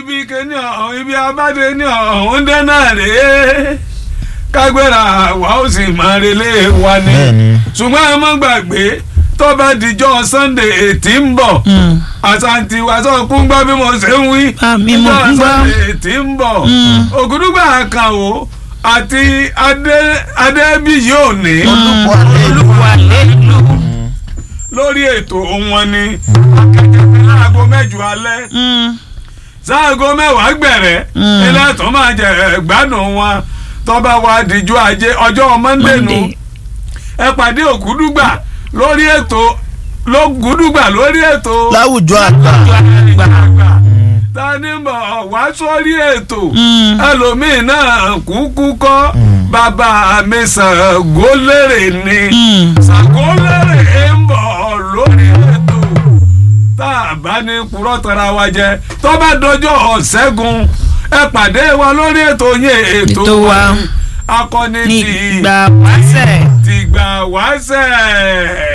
ibi kìíní ọ̀hún ibi abáde ní ọ̀hún dẹ́nà rèé kágbéra wa ó sì máa relé wa ni Bẹ́ẹ̀ni. ṣùgbọ́n ẹ má gbàgbé tó bá dijọ́ Sunday ètí ń bọ̀ Mm. àṣàǹtì wàṣọ kún gbọ́ bí mo ṣe ń wí Ah, mi mọ̀ dijọ́ ń gbọ́. Sunday ètí ń bọ̀ Mm. ògùdùgbà àkànwò àti Adé- adébíyí òní olùkọ́ àlẹ́ ìlú. olùwà lẹ́lu. lórí ètò wọn ni akẹ́kẹ́ láago mẹ́jọ alẹ́ Mm. sáago mẹ́wàá gbẹ̀rẹ̀ Mm. ilé tó máa jẹ gbádùn wọn tọ́ba wa dìjọ́ ajé ọjọ́ Monday nu Monday. ẹ pàdé ògùdùgbà lórí ètò lógùdùgbà lórí ètò láwùjọ àgbà. àgbà tani bọ̀ wá sórí ètò Mm. ẹlòmíín náà kúkú kọ́ Mm. bàbá mi Ṣàngó lérè ni Mm. Ṣàngó lérè ń bọ̀ lórí ètò tá a bá ní purọ́ tara wa jẹ tó bá dọjọ́ ọ̀sẹ́gun ẹ pàdé wa lórí ètò yẹn ètò Ètò wa. akọni ní ti ìgbà wáṣẹ̀. tìgbà wáṣẹ̀.